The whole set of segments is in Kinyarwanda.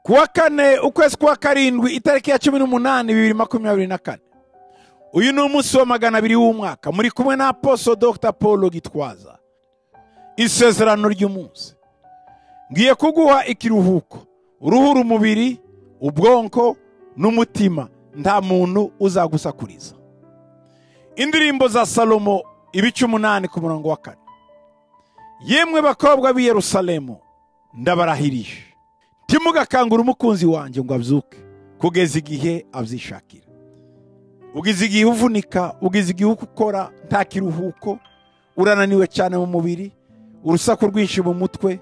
kuwa kane ukwezi kwa karindwi itariki ya cumi n'umunani bibiri makumyabiri na kane uyu ni umunsi wa magana abiri w'umwaka muri kumwe na aposo dr paul gitwaza isezerano ry'umunsi ngiye kuguha ikiruhuko uruhura umubiri ubwonko n'umutima nta muntu uzagusakuriza indirimbo za salomo ibice umunani ku murongo wa kane yemwe bakobwa b'i yerusalemu ndabarahirije ntimugakangure umukunzi wanjye ngo abyuke kugeza igihe abyishakira ugize igihe uvunika ugize igihe ukora nta kiruhuko urananiwe cyane mu mubiri urusaku rwinshi mu mutwe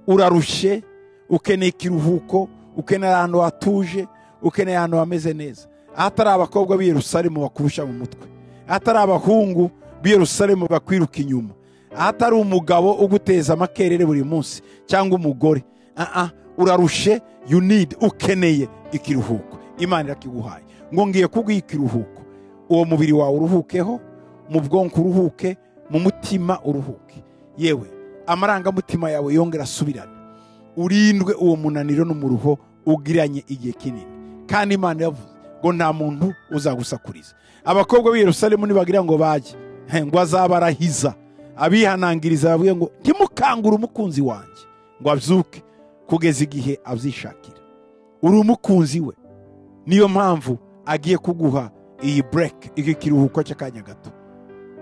urarushye ukeneye ikiruhuko ukeneye ahantu hatuje ukeneye ahantu hameze neza ahatari abakobwa b'i yerusalemu bakurusha mu mutwe ahatari abahungu b'i yerusalemu bakwiruka inyuma ahatari umugabo uguteza amakerere buri munsi cyangwa umugore aha urarushe you need ukeneye ikiruhuko imana irakiguhaye ngo ngiye kuguha ikiruhuko uwo mubiri wawe uruhukeho mu bwonko uruhuke mu mutima uruhuke yewe amarangamutima yawe yongera asubirane urindwe uwo munaniro n'umuruho ugiranye igihe kinini kandi imana yavuze ngo nta muntu uzagusakuriza abakobwa b'i yerusalemu nibagira ngo bajye he, ngo azabarahiza abihanangiriza bavuge ngo ntimukangure umukunzi wanjye ngo abyuke kugeza igihe abyishakira uri umukunzi we niyo mpamvu agiye kuguha iyi bureke iki kiruhuko cy'akanya gato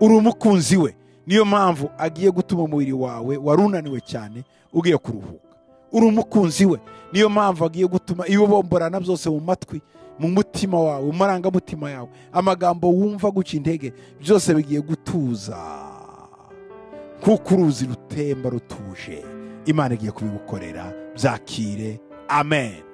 uri umukunzi we niyo mpamvu agiye gutuma umubiri wawe wari unaniwe cyane ugiye kuruhuka uri umukunzi we niyo mpamvu agiye gutuma ibibomborana byose mu matwi mu mutima wawe mu marangamutima yawe amagambo wumva guca intege byose bigiye gutuza nk'uko uruzi rutemba rutuje imana igiye kubigukorera byakire amen